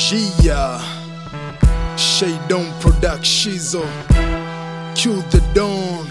Gia Shadon Productions Cue the dawn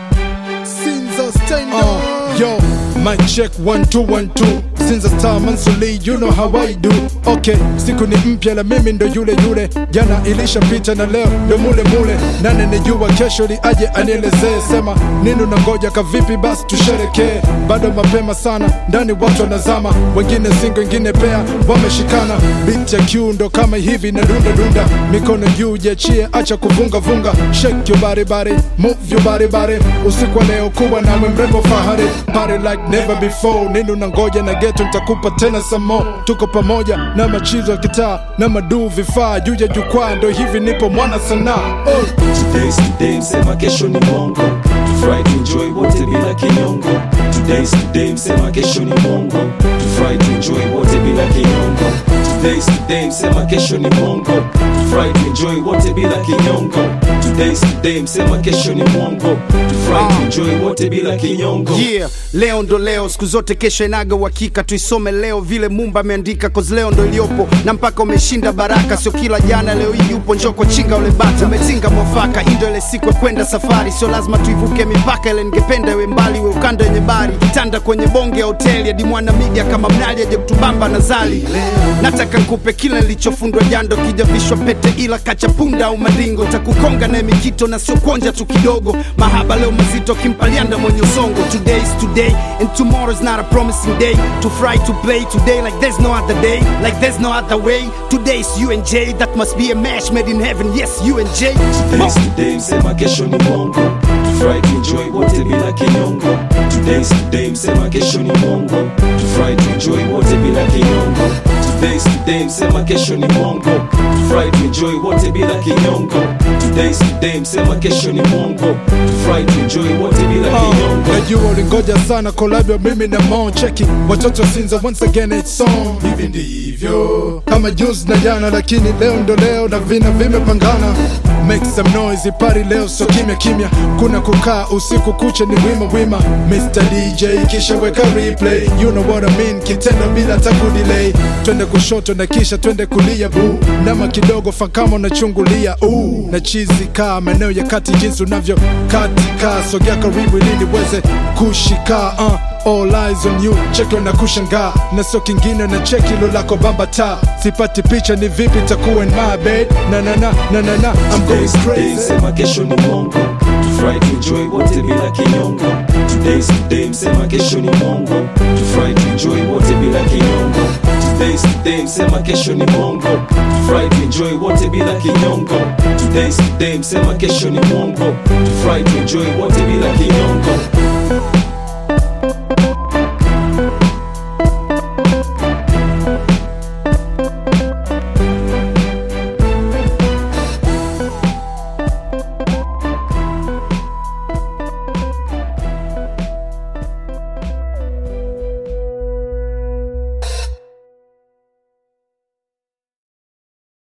Sinza stand uh, Yo, mic check one two one two Sinza star Mansuli, you know how I do Okay, siku ni mpya la mimi ndo yule yule Jana ilishapita na leo ndo mule mule Nane nijua kesho li aje anielezee Sema nini unangoja kavipi basi tusherekee Bado mapema sana, ndani watu wanazama Wengine singo, wengine pea, wameshikana Beat ya Q ndo kama hivi na dunda dunda Mikono juu jiachie, acha kuvunga vunga Shake your body body, move your body body Usiku wa leo kuwa nawe mrembo fahari Party like never before Nini unangoja na geto nitakupa tena some more Tuko pamoja na machizo ya kitaa Na maduu vifaa juu ya jukwaa Ndo hivi nipo mwana sanaa oh. Today's today, msema kesho ni mongo Tufurahi tuenjoy wote bila kinyongo Today's today, msema kesho ni mongo Tufurahi tuenjoy wote bila kinyongo Today's today, msema kesho ni mongo Tufurahi tuenjoy wote bila kinyongo Today's today, msema kesho ni mongo Tufurahi tuenjoy wote bila kinyongo yeah leo ndo leo siku zote kesho inaga uhakika tuisome leo vile mumba ameandika cause leo ndo iliyopo na mpaka umeshinda baraka sio kila jana leo hii yupo njoko chinga ule bata umetinga mwafaka hii ndo ile siku ya kwenda safari sio lazima tuivuke mipaka ile ningependa iwe mbali we ukanda wenye bari kitanda kwenye bonge ya hoteli hadi mwana media kama mnali aje kutubamba na zali nataka nkupe kila nilichofundwa jando kijavishwa pete ila kachapunda au madingo takukonga naye mikito na sio kuonja tu kidogo mahaba leo mazito kimpalianda mwenye usongo today is today and tomorrow is not a promising day to fry to play today like there's no other day like there's no other way today is you and Jay that must be a match made in heaven yes you and Jay Today's today, msema kesho ni mongo Tufurahi tuenjoy wote bila kinyongo Today's today, msema kesho ni mongo Tufurahi tuenjoy wote bila kinyongo Today's today, msema kesho ni mongo Tufurahi tuenjoy wote bila kinyongo Today's today, msema kesho ni mongo Tufurahi tuenjoy wote bila kinyongo najua ulingoja sana collab ya mimi na Mo cheki watoto Sinza once again it's on hivi ndivyo kama juzi na jana lakini leo ndo leo na vina vimepangana make some noise party leo so kimya kimya kuna kukaa usiku kucha ni wima wima Mr DJ kisha weka replay you know what I mean kitendo bila taku delay twende kushoto na kisha twende kulia bu nama kidogo fakama unachungulia uh, na chizi kaa maeneo ya kati jinsi unavyo katika sogea karibu ili niweze kushika uh. All eyes on you, cheki na kushangaa na sio kingine na cheki lo lako bamba ta sipati picha ni vipi takuwa in my bed na na na na na na I'm going Today's today, crazy msema kesho ni mongo Tufurahi tuenjoy wote bila kinyongo Today's today, msema kesho ni mongo Tufurahi tuenjoy wote bila kinyongo Today's today, msema kesho ni mongo Tufurahi tuenjoy wote bila kinyongo Today's today, msema kesho ni mongo Tufurahi tuenjoy wote